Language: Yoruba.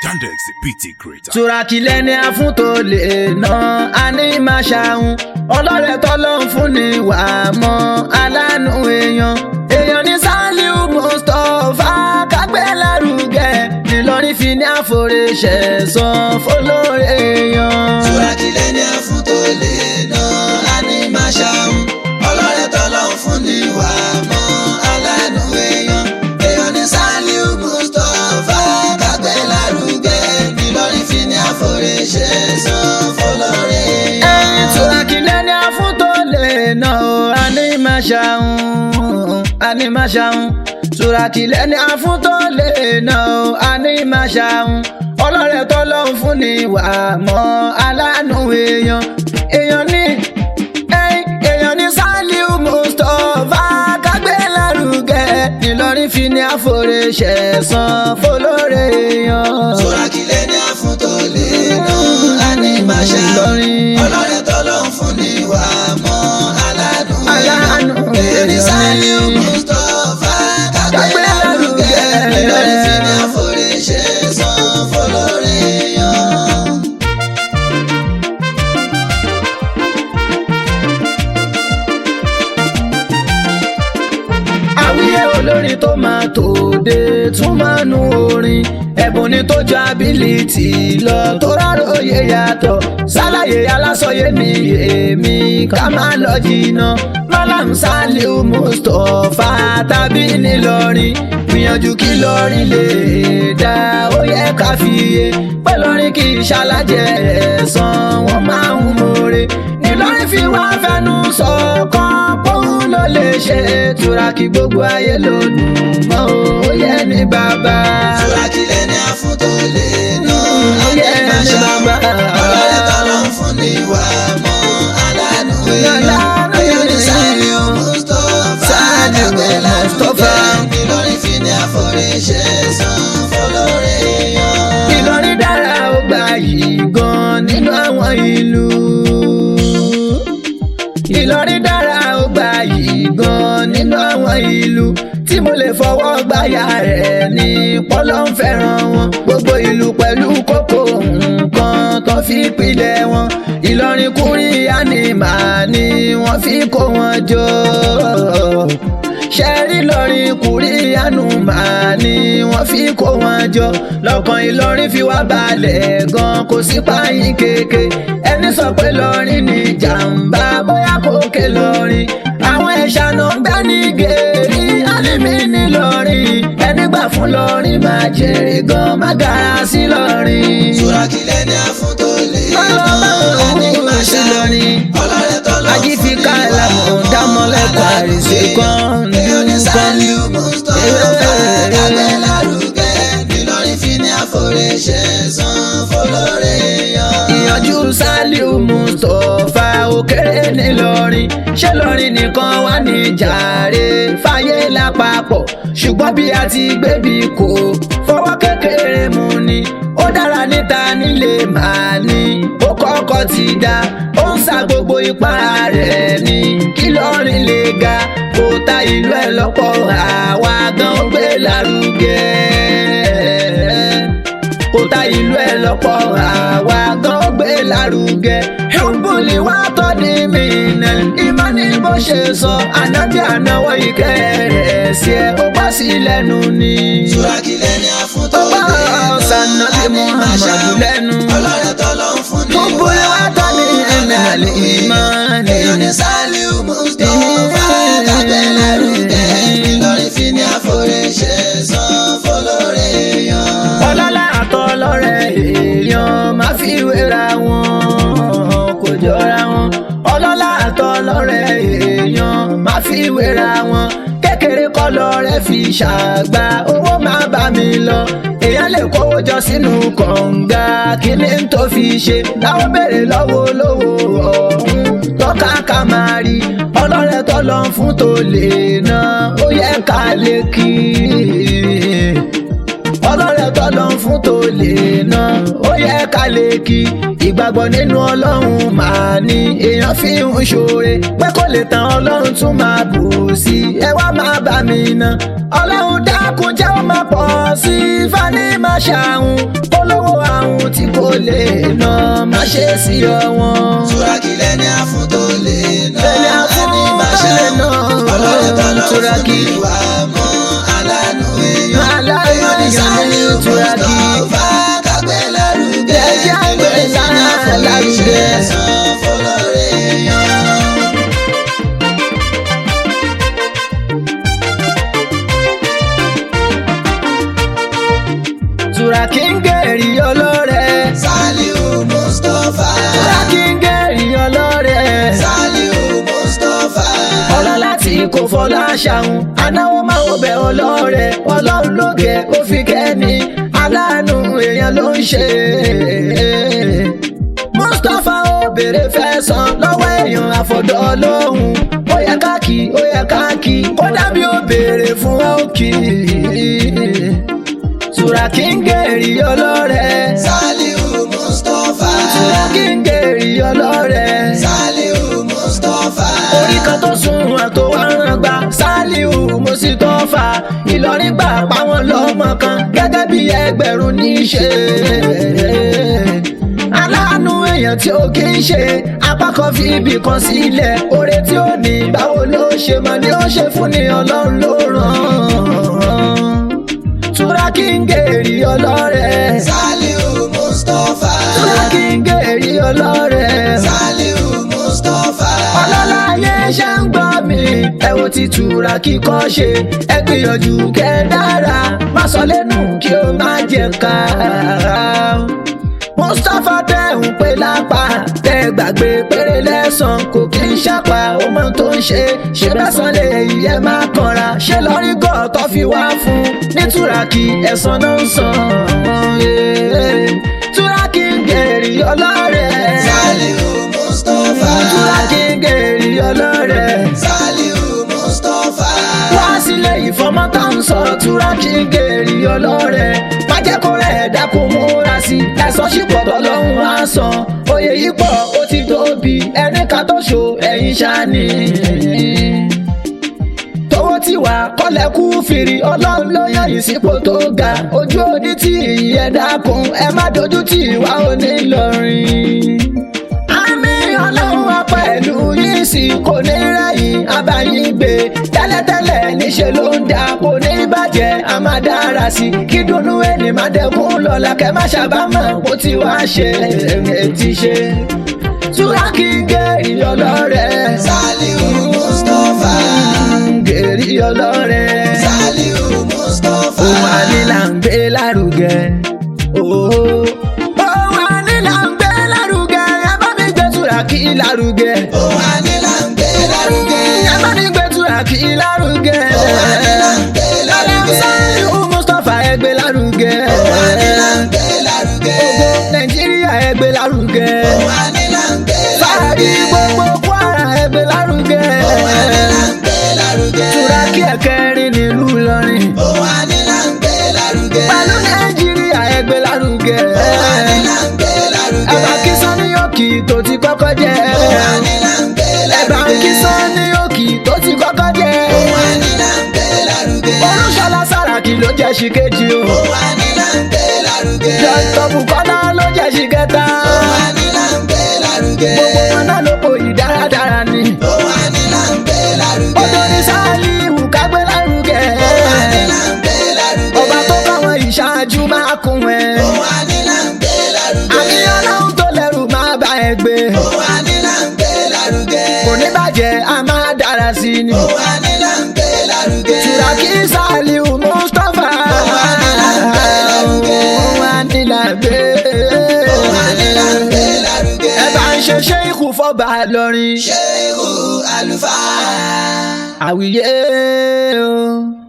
Yandex PT creator. turakilẹ̀ ni a fún tó lè ná a ní máa ṣàhùn ọlọ́rẹ̀ tọ́lọ́ ń fún ni wà á mọ́ aláàánú èèyàn èèyàn ní Sàlíù Mustapha kágbé lárugẹ Ìlọrin fi ní àforíṣẹ́ san fọlọ́rẹ̀ èèyàn. Turakilẹ̀ ni a fún tó lè ná a ní máa ṣàhùn ọlọ́rẹ̀ tọ́lọ́ ń fún ni wà á mọ́ aláàánú èèyàn èèyàn ní Sàlíù Mustapha kágbé lárugẹ Ìlọrin fi ní àforíṣẹ́ san fọlọ́rẹ̀ ẹyin èèyàn. turakilẹ̀ ni a fún tó lè ná o a ní máa ṣàhùn a ní máa ṣàhùn turakilẹ̀ ni a fún tó lè ná o a ní máa ṣàhùn ọlọ́rẹ̀ tọ́lọ́ ń fún ni wà á mọ́ aláàánú èèyàn èèyàn ní ẹyin èèyàn ní Sàlíù Mustapha kágbé lárugẹ Ìlọrin fi ní àforíṣẹ́ san fọlọ́rẹ̀ èèyàn. Turakilẹ̀ ni a fún tó lè ná a ní máa ṣàhùn Ìlọrin. ọlọ́rẹ̀ tọ́lọ́ ń fún ni wà á mọ́ aláàánú Aláàánú èèyàn ní Sàlíù èèyàn. Mustapha Kágbé kágbé lárugẹ lárugẹ. Ìlọrin fi ní àforíṣẹ́ san fọlọ́rẹ̀ èèyàn. àwíyé olórin tó máa tòde tún máa nu orin ẹ̀bùn ni tó ju ability lọ tó ráròyé yàtọ̀ ṣàlàyé alásọyé mi èmi ká máa lọ jìnnà Malam Sàlíù Mustapha tàbí nílọrin gbìyànjú kí lọrin lè dá ó yẹ ká fiyè pé lọrin kì í ṣalájẹ ẹ̀san wọn máa ń mọ̀ọ́rẹ́ nílọrin fi wá fẹnu sọ̀kan pọ́n ló lè ṣe túrakì gbogbo ayé lónìí mọ́ ó yẹ ní bàbá. Turakilẹ̀ ni a fún tó lè ná Ó yẹ àní máa ní ṣàhùn bàbá. ọlọ́rẹ̀ tọ́lọ́ ń fún ni wà á mọ́ aláàánú èèyàn Aláàánú èèyàn ní èèyàn. Sàlíù Mustapha Sàlíù kágbé lárugẹ Mustapha. Ìlọrin fi ní àforíṣẹ́ san fọlọ́rẹ̀ èèyàn. Ìlọrin dára ó gbà yìí gan nínú àwọn ìlú. Ìlọrin dára ó gbà yìí gan nínú àwọn ìlú tí mo lè fọwọ́ gbáyà rẹ̀ ní pọ́lọ́ ń fẹ́ràn wọn. Gbogbo ìlú pẹ̀lú kókó nǹkan tó fi pilẹ̀ wọn. Ìlọrin kúrí ànìmá ni wọ́n fi kó wọn jọ ṣẹ́rí lọ́rin kùrí ànúmà ni wọ́n fi kó wọn jọ lọ́kàn Ìlọrin fi wá balẹ̀ gan kò sí páyín kéèké ẹni sọ pé lọ́rin ní jàǹbá bóyá kòkè lọ́rin àwọn ẹ̀ṣà náà ń gbá ní gèrè alimi ní lọ́rin ẹni gbà fún lọ́rin máa jèrè gan má gara sí lọ́rin. Turakilẹ̀ ni a fún tó lè ná Ọlọ́run àní máa sí ṣàhùn lọ́rin. ọlọ́rẹ̀ tọ́lọ́ ń Ají fi fún ni ká wà á ìlànà mọ́ dámọ́lẹ́kọ̀ọ́ aláàánú àrìsé kan èèyàn ní Sàlíù nǹkan. Mustapha kágbé lárugẹ Ìlọrin fi ní àforíṣẹ́ san fọlọ́rẹ̀ èèyàn. ìyànjú Sàlíù Mustapha òkèrè nílọrin ṣé lọrin nìkan wà ní jàre fàyè lápapọ̀ ṣùgbọ́n bí a ti gbébi kò fọwọ́ kékeré mu ni ó dára níta nílé màá ní ó kọ́kọ́ ti dá ó ń sa gbogbo ipá rẹ̀ ní kí lọrin lè ga kó ta ìlú ẹ̀ lọ́pọ̀ àwa gan gbé lárugẹ kò ta ìlú ẹ lọ́pọ̀ àwa gan gbé lárugẹ. Húbùlì wá tọ́ ní mìíràn ìmọ̀ ní bó ṣe sọ ànábì ànáwọ̀ ìkẹ́ rẹ̀ sí ẹ ó bá sí lẹ́nu ni. Turakilẹ̀ ni a fún tó Ó bá lè ná Sànàbí àní máa Muhammadu ṣàhùn lẹ́nu. ọlọ́rẹ̀ tọ́lọ́ ń fún ni Húbùlì wá tọ́ ní mìíràn ìmọ̀ ní. èèyàn ní Sàlíù Mustapha kágbé lárugẹ Ìlọrin fi ní àforíṣẹ́ san fọlọ́rẹ̀ èèyàn. ọlọ́lá àtọlọ́rẹ̀ èèyàn má fi wéra wọn kò jọra wọn ọlọ́lá àtọlọ́rẹ̀ èèyàn má fi wéra wọn kékeré kọ́ lọ́rẹ́ fi ṣàgbà owó má bá mi lọ èèyàn lè kówó jọ sínú kànga kí ni n tó fi ṣe láwọn béèrè lọ́wọ́ olówó ọ̀hún tọ́ka ká máa rí ọlọ́rẹ̀ tọ́lọ́ fún tó lè ná ó yẹ ká lè kí i ọlọ́rẹ̀ tọ́lọ́ fún tó lè ná ó yẹ ká lè kí ìgbàgbọ́ nínú ọlọ́run máa ní èèyàn fi ń ṣoore pé kò lè tán ọlọ́run tún máa bù sí i ẹ wá máa bá mi ná ọlọ́run dákun jẹ́ ó máa pọ̀ sí i fani máa ṣàhùn olówó fún tí kò lè ná má ṣe sí ọ̀wọ́n. Túràkì lẹ́ni àfún tó lè ná. Lẹ́ni àfún Ẹni máa tó lè ná. Ọlọ́run tọ́lọ́ fún Túràkì. ní wà mọ́ aláàánú èèyàn. Aláàánú Èèyàn ní èèyàn ní Sàlíù Túràkì. Mustapha kágbé lárugẹ. Ẹ jẹ́ á gbé Èmi ní àfún lárugẹ. iṣẹ́ san fọlọ́rẹ́ èèyàn. Túràkì ń gèrè ọlọ́rẹ̀. Sàlíù Mustapha. Túràkì ń gèrè ọlọ́rẹ̀. Sàlíù Mustapha. ọlọ́lá tí kò fọlá ṣàhùn anáwó máa ń bẹ ọlọ́rẹ̀ ọlọ́run lóge ó fi kẹ́ni aláàánú èèyàn ló ń ṣe. Mustapha ó béèrè fẹ́ san lọ́wọ́ èèyàn àfọ̀dọ́ lóhùn ó yẹ káàkì ó yẹ káàkì kódà bí ó béèrè fún òkì. Túràkì ń gèrè ọlọ́rẹ̀ Sàlíù Mustapha. Túràkì ń gèrè ọlọ́rẹ̀ Sàlíù Mustapha. orí kan tó sunwọ̀n tó wá ràn gbà Sàlíù Mustapha Ìlọrin gbà páwọn lọ́mọ kan gẹ́gẹ́ bí ẹgbẹ̀rún ní í ṣe. aláàánú èèyàn tí ó kì í ṣe apá kan fi ibì kan sílẹ̀ oore tí ó ní báwo ló ṣe mọ̀ ni ó ṣe fún ni ọlọ́run ló ràn. Túràkì ń gèrè ọlọ́rẹ̀. Sàlíù Mustapha. Túràkì ń gèrè ọlọ́rẹ̀. Sàlíù Mustapha. ọlọ́lá ayé ṣe ń gbọ́ mi ẹ wo ti Túràkì kọ́ ṣe ẹ gbìyànjú kẹ́ dára má sọ lẹ́nu kí o má jẹ ká. Mustapha tẹ̀hún pé lápá tẹ gbàgbé péré lẹ́sàn kò kí n ṣàpá ó mọ tó ń ṣe ṣe bẹ́sàn lè yẹ má kanra ṣe lọ́rí gọ́ọ̀tọ́ fi wá fún ní Túràkì ẹ̀sán náà ń san. Túràkì ń gèrè ọlọ́rẹ̀. Sàlíù Mustapha. Túràkì ń gèrè ọlọ́rẹ̀. Sàlíù Mustapha. wá sílé ìfọmọ́ tá ń sọ Túràkì ń gèrè ọlọ́rẹ̀. má jẹ́ kó rẹ̀ dákun múra sí i ẹ̀sán ṣìpọ̀tọ̀ lọ́hùn á san. oyè yìí pọ̀ ó ti tóbi ẹni ká tó ṣo ẹ̀yìn ṣáni. tówó tí wà kọ́lẹ̀ kú fìrí ọlọ́run ló yàn yìí sípò tó ga ojú òní tí ìyẹn dákun ẹ má dojú tì wá onílọrin àmì ọlọ́run wa pẹ̀lú yìí sì kò ní rẹ̀yìn abáyín gbé tẹ́lẹ̀tẹ́lẹ̀ níṣẹ́ ló ń da kò ní bàjẹ́ a máa dára sí i kí dùnnú ẹni máa dẹ́kun lọ́la kẹ́ má ṣàbámọ̀ bó ti wá ṣe ẹ̀ ti ṣe. Túràkì gèrè ọlọ́rẹ̀. Sàlíù Mustapha. gèrè ọlọ́rẹ̀. Sàlíù Mustapha. Ohun ànílà ń gbé lárugẹ. Ohun ànílà ń gbé lárugẹ. Ẹ bá mi gbé Túràkì lárugẹ. Ohun ànílà ń gbé lárugẹ. Ẹ bá mi gbé Túràkì lárugẹ. Ohun ànílà ń gbé lárugẹ. Sàlíù Mustapha ẹ gbé lárugẹ. Ohun ànílà ń gbé lárugẹ. Gbogbo Nàìjíríà ẹ gbé lárugẹ. Ohun ànílà ń gbé Fàárí lárugẹ. gbogbo Kwara ẹ gbé lárugẹ. Ohun ànílà ń gbé lárugẹ. Túràkì ẹ̀kẹrin nílùú Ìlọrin. Ohun ànílà ń gbé lárugẹ. Pẹ̀lú Nàìjíríà ẹ gbé lárugẹ. Ohun ànílà ń gbé lárugẹ. Ẹ̀bà kí Sanni Òkì tó ti kọ́kọ́ jẹ́. Ohun ànílà ń gbé Ẹ̀bà lárugẹ. kí Sanni Òkì tó ti kọ́kọ́ jẹ́. Ohun ànílà ń gbé lárugẹ. Olúṣọlá Sàràkí ló jẹ́ ṣì kejì o. Ohun ànílà ń gbé lárugẹ. Dr. Bukola ló jẹ́ ṣì kẹta. Ohun ànílà ń gbé lárugẹ. Gbogbo wọn náà ló po yìí dáradára ni. Ohun ànílà ń gbé lárugẹ. Odò ní Sàlíù kágbé lárugẹ. Ohun ànílà ń gbé lárugẹ. Ọba tó káwọn ìṣáájú máa kún ẹ. Ohun ànílà ń gbé lárugẹ. Àmì ọlọ́run tó lẹ́rù máa bá ẹ gbé. Ohun ànílà ń gbé lárugẹ. Kò ní bàjẹ́, a máa dára sí ni. Ohun ànílà ń gbé lárugẹ. Túràkì Sàlíù Mustapha. Ohun ànílà ń gbé lárugẹ. Ohun ànílà gbé. Ohun ànílà ń gbé lárugẹ. Ẹ bá ń ṣe ṣé ikú fọ́ba lọ́rin. Ṣé ihò àlùfáà? Àwíyé o.